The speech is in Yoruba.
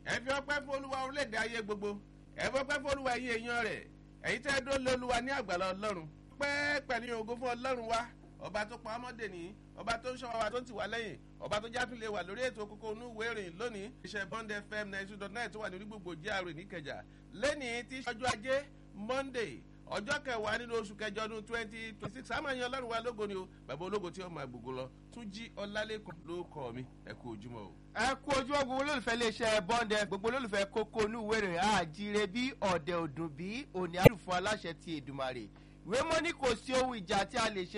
ẹ fi ọpẹ́ fún olúwa orílẹ̀-èdè ayé gbogbo ẹ fi ọpẹ́ fún olúwa ẹ̀yin èèyàn rẹ̀ ẹ̀yin tẹ́ dó lé olúwa ní àgbàlá ọlọ́run pẹ́ pẹ̀lú ògo fún ọlọ́run wa ọba tó pa ọmọdé ní ọba tó ń ṣọ́ wa tó ń tì wá lẹ́yìn ọba tó jásùn lè wà lórí ètò kókó inú ìwé ìrìn lónìí iṣẹ́ bond fm ninety two dot nine tó wà ní gbogbo jíàrò níkẹjà lẹ́nìí tí ọjọ́ ajé monday ọjọ́ kẹwàá nínú oṣù kẹjọ ọdún twenty twenty six àmọ́ ẹ̀yin ọlọ́run wa lógo ni o bàbá ológo tí ó máa gbogbo lọ tún jí ọlálẹ́kùn ló kọ́ mi ẹ kú ojúmọ́ o. ẹ kú ojú ọgbọ̀n olólùfẹ́ iléeṣẹ́ bọ́ndẹ gbogbo olólùfẹ́ kókó inú ìwé rẹ̀ àjíire bí ọ̀dẹ̀ òdùn bí òní àlùfọ́ aláṣẹ ti èdùmàrè ìwé mọ́ ní kò sí ohun ìjà tí a lè ṣe